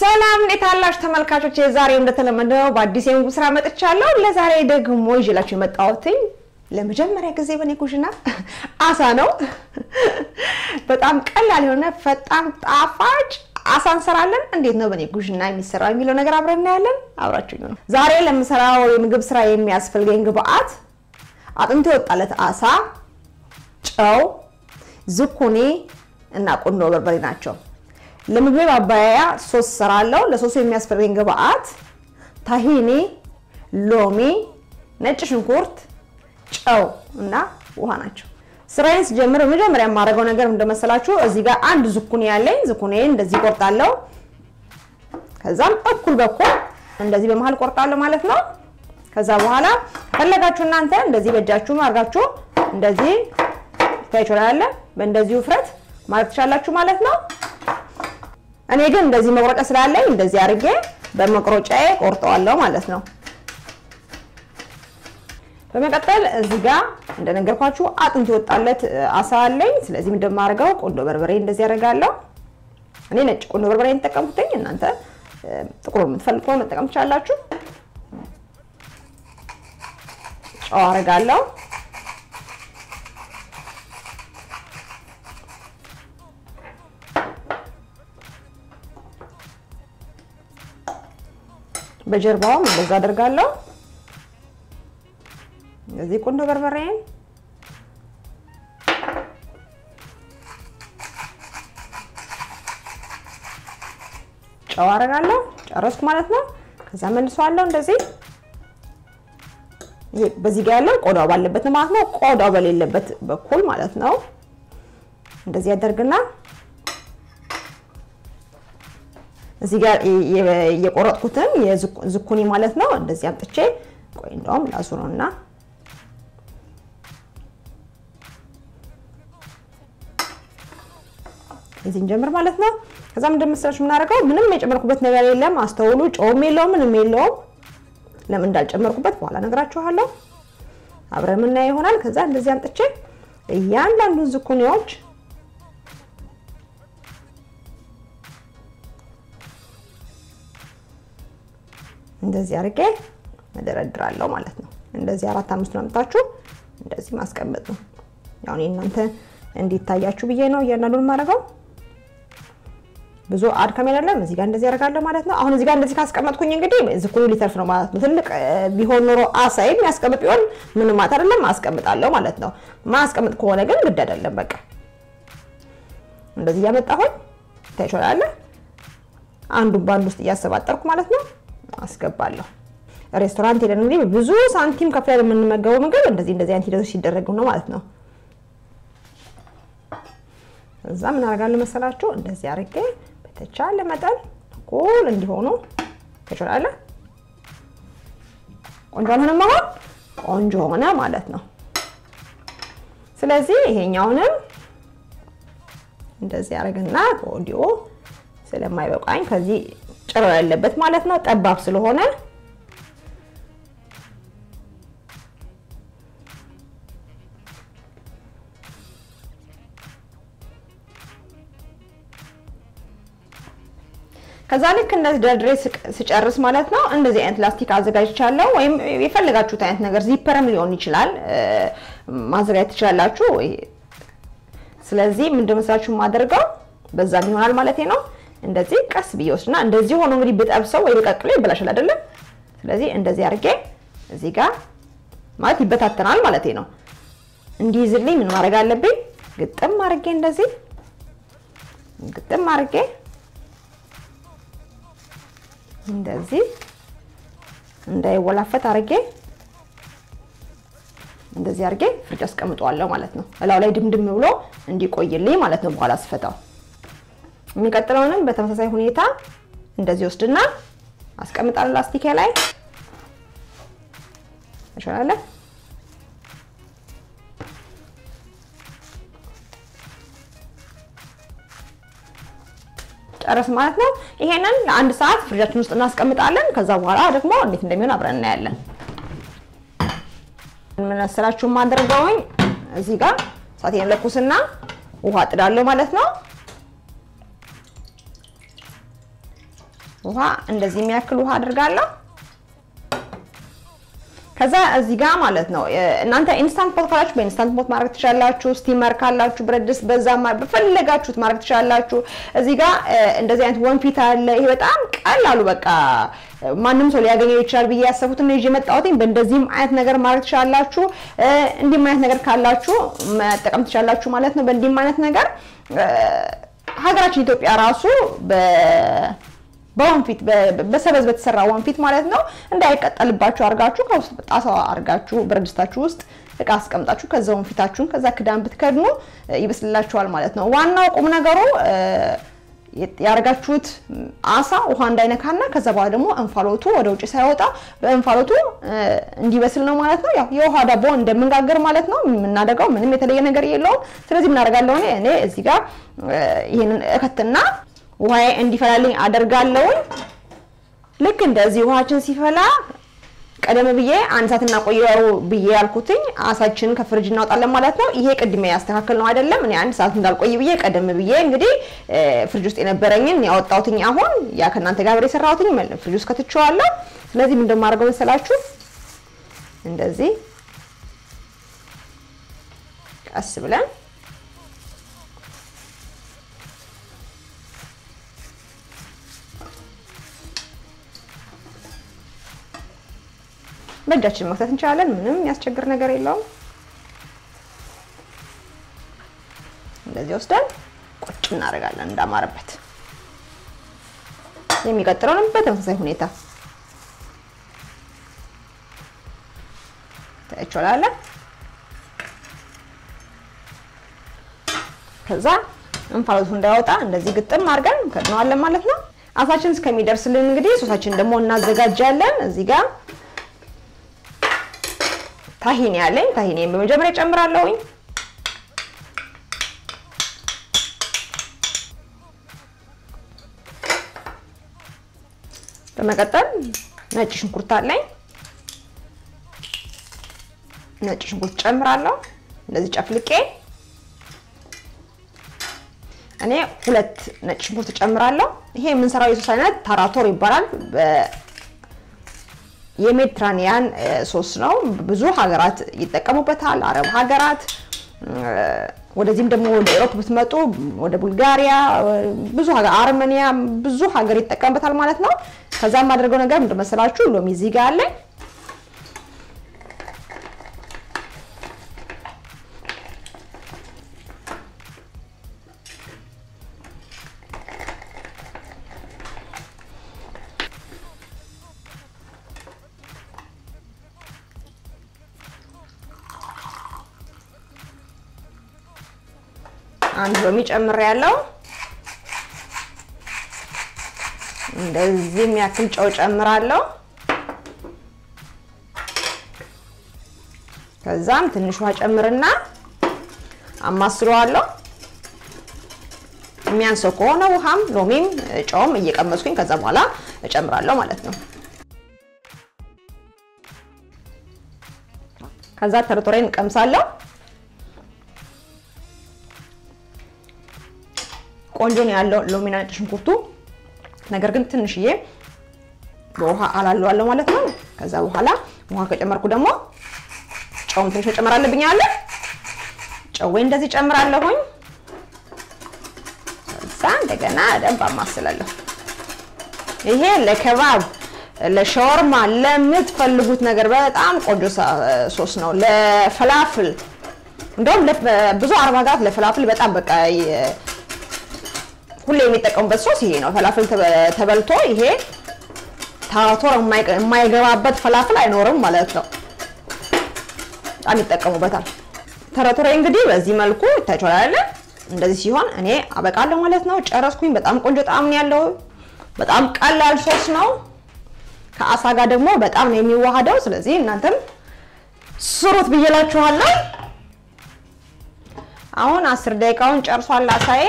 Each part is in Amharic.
ሰላም እንዴት አላችሁ ተመልካቾች? ዛሬ እንደተለመደው በአዲስ የምግብ ስራ መጥቻለሁ። ለዛሬ ደግሞ ይዤላችሁ የመጣሁትኝ ለመጀመሪያ ጊዜ በኔ ኩሽና አሳ ነው። በጣም ቀላል የሆነ ፈጣን ጣፋጭ አሳ እንሰራለን። እንዴት ነው በኔ ኩሽና የሚሰራው የሚለው ነገር አብረን እናያለን። አብራችሁ ነው። ዛሬ ለምሰራው የምግብ ስራ የሚያስፈልገኝ ግብአት አጥንቶ የወጣለት አሳ፣ ጨው፣ ዝኩኒ እና ቁንዶ በርበሬ ናቸው። ለምግብ ማባያ ሶስ እሰራለሁ። ለሶሱ የሚያስፈልገኝ ግብአት ታሂኒ፣ ሎሚ፣ ነጭ ሽንኩርት፣ ጨው እና ውሃ ናቸው። ስራዬን ስጀምር መጀመሪያ የማደርገው ነገር እንደመሰላችሁ እዚህ ጋር አንድ ዝኩኒ ያለኝ ዝኩኒን እንደዚህ ቆርጣለሁ። ከዛም እኩል በኩል እንደዚህ በመሀል ቆርጣለሁ ማለት ነው። ከዛ በኋላ ፈለጋችሁ እናንተ እንደዚህ በእጃችሁ አድርጋችሁ እንደዚህ ታይቾላለ በእንደዚህ ውፍረት ማለት ትችላላችሁ ማለት ነው። እኔ ግን እንደዚህ መቁረጫ ስላለኝ እንደዚህ አድርጌ በመቁረጫዬ ቆርጠዋለሁ ማለት ነው። በመቀጠል እዚህ ጋር እንደነገርኳችሁ አጥንት የወጣለት አሳ አለኝ። ስለዚህ እንደማደርገው ቆንዶ በርበሬ እንደዚህ አደርጋለሁ። እኔ ነጭ ቆንዶ በርበሬ የተጠቀምኩትኝ፣ እናንተ ጥቁር የምትፈልጉ መጠቀም ትችላላችሁ። ጨው አደርጋለሁ። በጀርባውም እንደዛ አደርጋለሁ። እዚህ ቁንዶ በርበሬን ጨው አደርጋለሁ። ጨረስኩ ማለት ነው። ከዛ መልሰዋለሁ እንደዚህ። ይሄ በዚህ ጋር ያለው ቆዳው ባለበት ነው ማለት ነው። ቆዳው በሌለበት በኩል ማለት ነው። እንደዚህ ያደርግና እዚህ ጋር የቆረጥኩትን የዝኩኒ ማለት ነው። እንደዚህ አምጥቼ ቆይ እንደውም ላሱ ነውና እዚህ እንጀምር ማለት ነው። ከዛም እንደምትሰራችሁ የምናደርገው ምንም የጨመርኩበት ነገር የለም። አስተውሉ። ጨውም የለውም ምንም የለውም። ለምን እንዳልጨመርኩበት በኋላ ነግራችኋለሁ። አብረን የምናየው ይሆናል። ከዛ እንደዚህ አምጥቼ እያንዳንዱን ዝኩኒዎች እንደዚህ አድርጌ መደረድራለሁ ማለት ነው። እንደዚህ አራት አምስት አምጣችሁ እንደዚህ ማስቀመጥ ነው። ያው እኔ እናንተ እንዲታያችሁ ብዬ ነው እያንዳንዱን የማደርገው። ብዙ አድካሚ አይደለም። እዚህ ጋር እንደዚህ አደርጋለሁ ማለት ነው። አሁን እዚህ ጋር እንደዚህ ካስቀመጥኩኝ እንግዲህ ዝኩኒ ሊተርፍ ነው ማለት ነው። ትልቅ ቢሆን ኖሮ አሳይ የሚያስቀምጥ ቢሆን ምንም ማለት አይደለም፣ አስቀምጣለሁ ማለት ነው። ማስቀምጥ ከሆነ ግን ግድ አይደለም። በቃ እንደዚህ እያመጣሁኝ ታይሾላለ አንዱን በአንድ ውስጥ እያሰባጠርኩ ማለት ነው አስገባለሁ። ሬስቶራንት ሄደን እንግዲህ ብዙ ሳንቲም ከፍለን የምንመገበው ምግብ እንደዚህ እንደዚህ አይነት ሂደቶች ሲደረጉ ነው ማለት ነው። እዛ ምን አደርጋለሁ መሰላችሁ? እንደዚህ አድርጌ በተቻለ መጠን እኩል እንዲሆኑ ተችላለ። ቆንጆ አልሆነም? አሁን ቆንጆ ሆነ ማለት ነው። ስለዚህ ይሄኛውንም እንደዚህ አደርግና ከወዲሁ ስለማይበቃኝ ከዚህ ጭሮ ያለበት ማለት ነው። ጠባብ ስለሆነ ከዛ ልክ እንደዚህ ደርድሬ ስጨርስ ማለት ነው እንደዚህ አይነት ላስቲክ አዘጋጅቻለሁ። ወይም የፈለጋችሁት አይነት ነገር ዚፐርም ሊሆን ይችላል ማዘጋጀት ትችላላችሁ። ስለዚህ ምንድን መስላችሁ የማደርገው በዛም ይሆናል ማለት ነው። እንደዚህ ቀስ ብዬ ወስድና እንደዚህ ሆኖ እንግዲህ ብጠብሰው ወይ በቀቅሎ ይበላሻል አይደለም። ስለዚህ እንደዚህ አድርጌ እዚህ ጋር ማለት ይበታተናል ማለት ነው። እንዲይዝልኝ ምን ማድረግ አለብኝ? ግጥም አድርጌ እንደዚህ ግጥም አድርጌ እንደዚህ እንዳይወላፈት አድርጌ እንደዚህ አድርጌ ፍሪጅ አስቀምጠዋለሁ ማለት ነው። እላው ላይ ድምድም ብሎ እንዲቆይልኝ ማለት ነው በኋላ ስፈታው የሚቀጥለውንም በተመሳሳይ ሁኔታ እንደዚህ ወስድና አስቀምጣለሁ ላስቲክ ላይ ይሻላል። ጨረስ ማለት ነው። ይሄንን ለአንድ ሰዓት ፍሪጃችን ውስጥ እናስቀምጣለን። ከዛ በኋላ ደግሞ እንዴት እንደሚሆን አብረን እናያለን። ምን መሰላችሁ የማደርገውኝ እዚህ ጋር እሳቴን ለኩስና ውሃ ጥዳለሁ ማለት ነው። ውሃ እንደዚህ የሚያክል ውሃ አድርጋለሁ። ከዛ እዚህ ጋር ማለት ነው እናንተ ኢንስታንት ፖት ካላችሁ በኢንስታንት ፖት ማድረግ ትችላላችሁ። ስቲመር ካላችሁ ብረት ድስት በዛ በፈለጋችሁት ማድረግ ትችላላችሁ። እዚህ ጋር እንደዚህ አይነት ወንፊት አለ። ይሄ በጣም ቀላሉ በቃ ማንም ሰው ሊያገኘው ይችላል ብዬ ያሰብኩትን ነው ይዤ የመጣሁት። በእንደዚህም አይነት ነገር ማድረግ ትችላላችሁ። እንዲህም አይነት ነገር ካላችሁ መጠቀም ትችላላችሁ ማለት ነው። በእንዲህም አይነት ነገር ሀገራችን ኢትዮጵያ ራሱ በወንፊት በሰበዝ በተሰራ ወንፊት ማለት ነው እንዳይቀጠልባችሁ አድርጋችሁ ከውስጥ ጣሳ አድርጋችሁ ብረት ድስታችሁ ውስጥ እቃ አስቀምጣችሁ ከዛ ወንፊታችሁን ከዛ ክዳን ብትከድኑ ይበስልላችኋል ማለት ነው። ዋናው ቁም ነገሩ ያደርጋችሁት አሳ ውሃ እንዳይነካና ከዛ በኋላ ደግሞ እንፋሎቱ ወደ ውጭ ሳይወጣ በእንፋሎቱ እንዲበስል ነው ማለት ነው። ያው የውሃ ዳቦ እንደምንጋገር ማለት ነው የምናደርገው ምንም የተለየ ነገር የለውም። ስለዚህ የምናደርጋለሁ እኔ እዚህ ጋር ይህንን እከትና ውሃዬ እንዲፈላልኝ አደርጋለሁኝ። ልክ እንደዚህ ውሃችን ሲፈላ ቀደም ብዬ አንድ ሰዓት እናቆየው ብዬ ያልኩትኝ አሳችንን ከፍሪጅ እናወጣለን ማለት ነው። ይሄ ቅድሜ ያስተካከል ነው አይደለም። እኔ አንድ ሰዓት እንዳልቆይ ብዬ ቀደም ብዬ እንግዲህ ፍሪጅ ውስጥ የነበረኝን ያወጣሁትኝ አሁን ያ ከእናንተ ጋር አብሬ የሰራሁትኝ ፍሪጅ ውስጥ ከትቼዋለሁ። ስለዚህ ምን እንደማደርገው መሰላችሁ እንደዚህ ቀስ ብለን በእጃችን መክተት እንችላለን። ምንም የሚያስቸግር ነገር የለውም። እንደዚህ ወስደን ቁጭ እናደርጋለን እንዳማረበት። የሚቀጥለውንም በተመሳሳይ ሁኔታ ታያችኋላለን። ከዛ እንፋሎቱ እንዳይወጣ እንደዚህ ግጥም አድርገን ከድነዋለን ማለት ነው። አሳችን እስከሚደርስልን እንግዲህ ሶሳችን ደግሞ እናዘጋጃለን። እዚህ ጋር ታሂኒ ያለኝ ታሂኒን በመጀመሪያ ጨምራለሁኝ። በመቀጠል ነጭ ሽንኩርት አለኝ። ነጭ ሽንኩርት ጨምራለሁ እንደዚህ ጨፍልቄ። እኔ ሁለት ነጭ ሽንኩርት ጨምራለሁ። ይሄ የምንሰራው የሶስ አይነት ታራቶር ይባላል። የሜዲትራኒያን ሶስ ነው። ብዙ ሀገራት ይጠቀሙበታል። አረብ ሀገራት፣ ወደዚህም ደግሞ ወደ ኤሮፕ ብትመጡ ወደ ቡልጋሪያ፣ ብዙ ሀገር አርሜኒያ፣ ብዙ ሀገር ይጠቀምበታል ማለት ነው። ከዛ የማደርገው ነገር ምንድን መሰላችሁ? ሎሚ እዚህ ጋር አለኝ። አንድ ሎሚ ጨምሬያለሁ። እንደዚህ የሚያክል ጨው ጨምራለሁ። ከዛም ትንሽ ውሃ ጨምርና አማስለዋለሁ። የሚያንሰው ከሆነ ውሃም ሎሚም ጨውም እየቀመስኩኝ ከዛ በኋላ እጨምራለሁ ማለት ነው። ከዛ ተርቶሬን እቀምሳለሁ። ቆንጆ ነው ያለው ሎሚና ነጭ ሽንኩርቱ። ነገር ግን ትንሽዬ በውሃ አላለዋለሁ ማለት ነው። ከዛ በኋላ ውሃ ከጨመርኩ ደግሞ ጨውም ትንሽ መጨመር አለብኝ አለ ጨዌ እንደዚህ ጨምራለሁኝ። ከዛ እንደገና ደንብ አማስላለሁ። ይሄ ለከባብ ለሻወርማ ለምትፈልጉት ነገር በጣም ቆንጆ ሶስ ነው። ለፈላፍል እንደውም ብዙ አረብ ሀገራት ለፈላፍል በጣም በቃ ሁሌ የሚጠቀሙበት ሶስ ይሄ ነው። ፈላፍል ተበልቶ ይሄ ታራቶር የማይገባበት ፈላፍል አይኖርም ማለት ነው። በጣም ይጠቀሙበታል። ተረቶሬ እንግዲህ በዚህ መልኩ ይታያችኋል። እንደዚህ ሲሆን እኔ አበቃለሁ ማለት ነው። ጨረስኩኝ። በጣም ቆንጆ ጣዕም ነው ያለው። በጣም ቀላል ሶስ ነው። ከአሳ ጋር ደግሞ በጣም ነው የሚዋሃደው። ስለዚህ እናንተም ስሩት ብዬላችኋለሁ። አሁን አስር ደቂቃውን ጨርሷል አሳዬ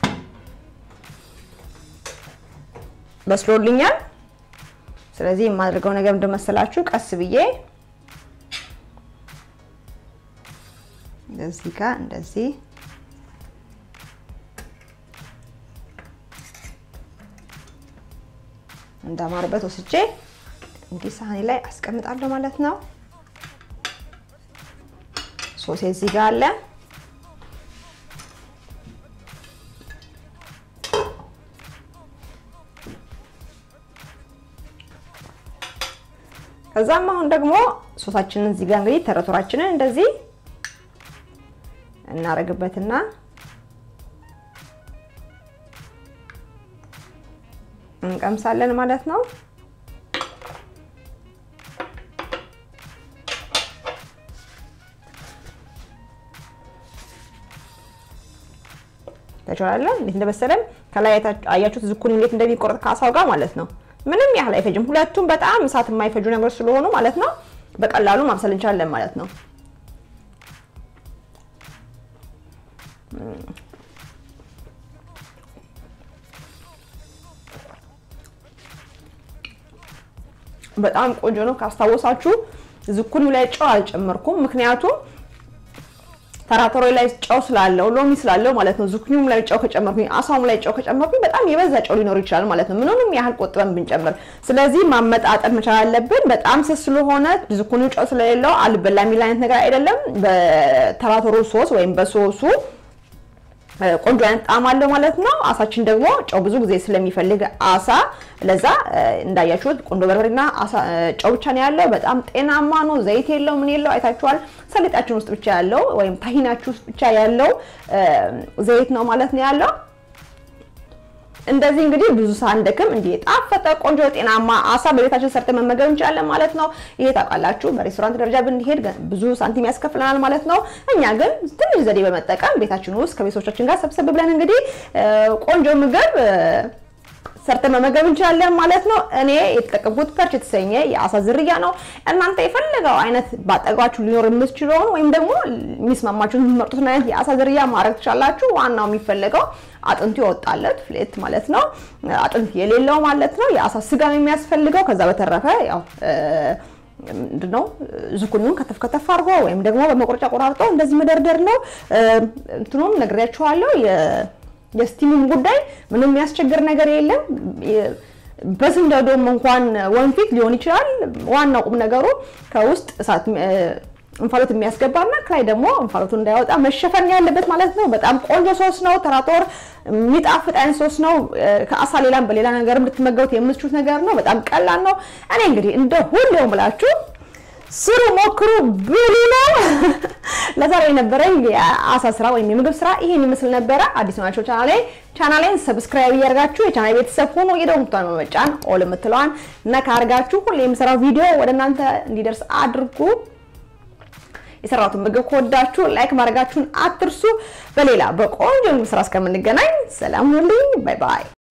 በስሎልኛል። ስለዚህ የማደርገው ነገር እንደመሰላችሁ ቀስ ብዬ እንደዚህ ጋር እንደዚህ እንዳማሩበት ወስጄ እንዲህ ሳህኔ ላይ አስቀምጣለሁ ማለት ነው። ሶሴ እዚህ ጋር አለ። ከዛም አሁን ደግሞ ሶሳችንን እዚህ ጋር እንግዲህ ተረቶራችንን እንደዚህ እናረግበትና እንቀምሳለን ማለት ነው። ተቻላለ እንዴት እንደበሰለም ከላይ አያችሁት፣ ዝኩኒ እንዴት እንደሚቆረጥ ከአሳው ጋር ማለት ነው። ምንም ያህል አይፈጅም። ሁለቱም በጣም እሳት የማይፈጁ ነገሮች ስለሆኑ ማለት ነው በቀላሉ ማብሰል እንችላለን ማለት ነው። በጣም ቆንጆ ነው። ካስታወሳችሁ ዝኩኒው ላይ ጨው አልጨመርኩም፣ ምክንያቱም ተራተሮ ላይ ጨው ስላለው ሎሚ ስላለው ማለት ነው። ዝኩኒውም ላይ ጨው ከጨመርኩኝ አሳውም ላይ ጨው ከጨመርኩኝ በጣም የበዛ ጨው ሊኖር ይችላል ማለት ነው። ምንም ያህል ቆጥበን ብንጨምር፣ ስለዚህ ማመጣጠን መቻል አለብን። በጣም ስስ ስለሆነ ዝኩኒው ጨው ስለሌለው አልበላ የሚል አይነት ነገር አይደለም። በተራተሮ ሶስ ወይም በሶሱ ቆንጆ አይነት ጣዕም አለው ማለት ነው። አሳችን ደግሞ ጨው ብዙ ጊዜ ስለሚፈልግ አሳ ለዛ እንዳያችሁት ቆንጆ በርበሬና ጨው ብቻ ነው ያለው። በጣም ጤናማ ነው። ዘይት የለው ምን የለው አይታችኋል። ሰሊጣችን ውስጥ ብቻ ያለው ወይም ታሂናችሁ ውስጥ ብቻ ያለው ዘይት ነው ማለት ነው ያለው። እንደዚህ እንግዲህ ብዙ ሳንደክም እንዲህ የጣፈጠ ቆንጆ ጤናማ አሳ በቤታችን ሰርተን መመገብ እንችላለን ማለት ነው። ይሄ ታውቃላችሁ፣ በሬስቶራንት ደረጃ ብንሄድ ብዙ ሳንቲም ያስከፍለናል ማለት ነው። እኛ ግን ትንሽ ዘዴ በመጠቀም ቤታችን ውስጥ ከቤተሰቦቻችን ጋር ሰብሰብ ብለን እንግዲህ ቆንጆ ምግብ ሰርተን መመገብ እንችላለን ማለት ነው። እኔ የተጠቀምኩት ፐርች የተሰኘ የአሳ ዝርያ ነው። እናንተ የፈለገው አይነት ባጠገባችሁ ሊኖር የምትችለውን ወይም ደግሞ የሚስማማችሁን የምትመርጡትን አይነት የአሳ ዝርያ ማድረግ ትችላላችሁ። ዋናው የሚፈለገው አጥንቱ የወጣለት ፍሌት ማለት ነው። አጥንት የሌለው ማለት ነው። የአሳ ስጋ ነው የሚያስፈልገው። ከዛ በተረፈ ያው ምንድነው ዝኩኒውን ከተፍ ከተፍ አድርጎ ወይም ደግሞ በመቁረጫ ቆራርጦ እንደዚህ መደርደር ነው። እንትኑም ነግሬያችኋለሁ። የስቲሙም ጉዳይ ምንም የሚያስቸግር ነገር የለም። በስንደዶም እንኳን ወንፊት ሊሆን ይችላል። ዋናው ቁም ነገሩ ከውስጥ እሳት እንፋሎት የሚያስገባና ከላይ ደግሞ እንፋሎቱ እንዳይወጣ መሸፈን ያለበት ማለት ነው። በጣም ቆንጆ ሶስ ነው። ተራጦር የሚጣፍጥ አይነት ሶስ ነው። ከአሳ ሌላም በሌላ ነገር እንድትመገቡት የምትችሉት ነገር ነው። በጣም ቀላል ነው። እኔ እንግዲህ እንደ ሁሌው ብላችሁ ስሩ፣ ሞክሩ፣ ብሉ ነው። ለዛሬ የነበረኝ የአሳ ስራ ወይም የምግብ ስራ ይሄን ይመስል ነበረ። አዲስ ናቸው ቻናሌ ቻናሌን ሰብስክራይብ እያደርጋችሁ የቻናሌ ቤተሰብ ሆኖ የደወል ምልክቱን በመጫን ኦል የምትለዋን ነካ አድርጋችሁ ሁሌ የምሰራው ቪዲዮ ወደ እናንተ እንዲደርስ አድርጉ። የሰራሁትን ምግብ ከወዳችሁ ላይክ ማድረጋችሁን አትርሱ። በሌላ በቆንጆ ምግብ ስራ እስከምንገናኝ ሰላም ሁኑልኝ። ባይ ባይ።